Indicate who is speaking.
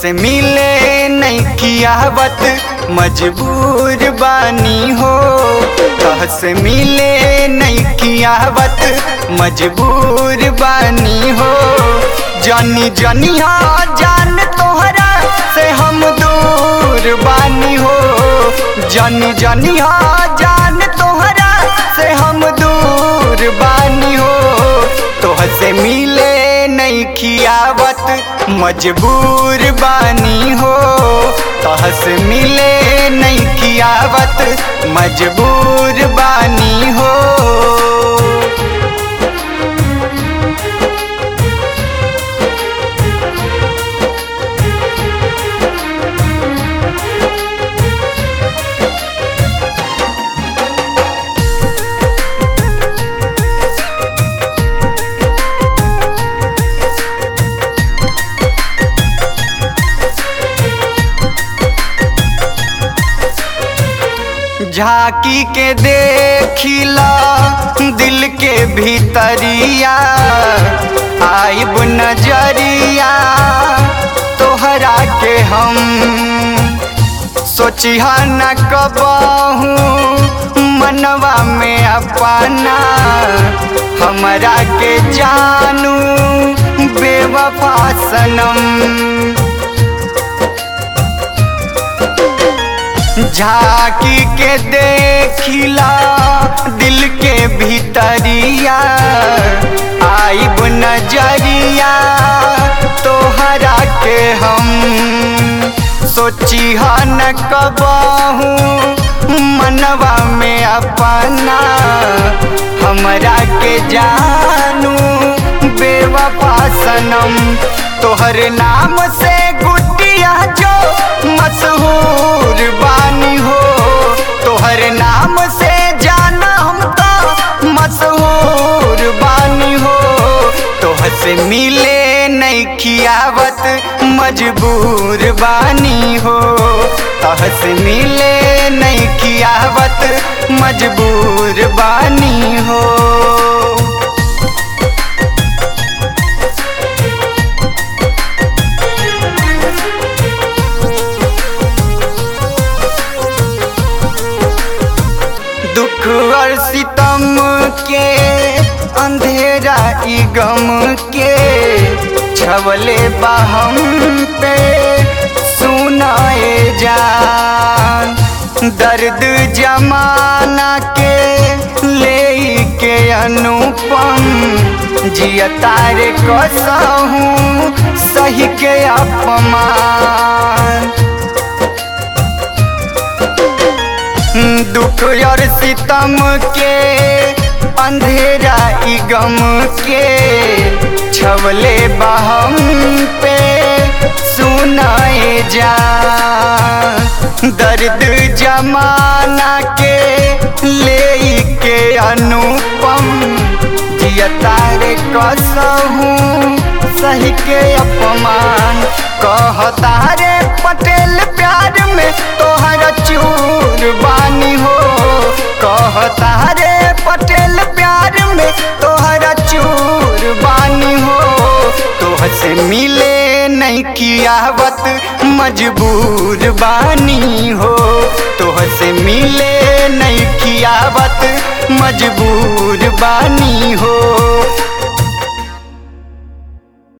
Speaker 1: से मिले नहीं कियावत मजबूर बानी हो तह से मिले नहीं कियावत मजबूर बानी हो जानी जानी हाँ जान तोहरा से हम दूर बानी हो जानी जानी हाँ जान तोहरा से हम दूर बानी हो तोह से मिले नहीं खियावत मजबूर बानी हो तोह से मिले नहीं खियावत मजबूर बानी हो झाकी के देखिला दिल के भीतरिया आइब नजरिया तोहरा के हम सोचिहा न कबहू मनवा में अपना हमरा के जानू बेवफा सनम झाकी के देखिला दिल के भीतरिया आइब नजरिया तोहरा के हम सोची न कबहू मनवा में अपना हमरा के जानू बेवफा सनम तोहर नाम से गुटिया जो मशहूर बानी हो तोहर नाम से जाना हम तो मशहूर बानी हो तोह से मिले नहीं खियावत मजबूर बानी हो तोह से मिले नहीं खियावत मजबूर बानी हो दुख और सितम के अंधेरा ई गम के छवले बहम पे सुनाए जान दर्द जमाना के ले के अनुपम जियतारे कसहूँ सही के अपमान दुख और सितम के अंधेरा ई गम के छवले बहम पे सुनाए जा दर्द जमाना के ले के अनुपम जियतारे कसहूँ सही के अपमान कहता रे पटेल प्यार में तोहरा चूर बानी हो कहता रे पटेल प्यार में तोहरा चूर बानी हो तोह से मिले नहीं कियावत मजबूर बानी हो तोह से मिले नहीं कियावत मजबूर बानी हो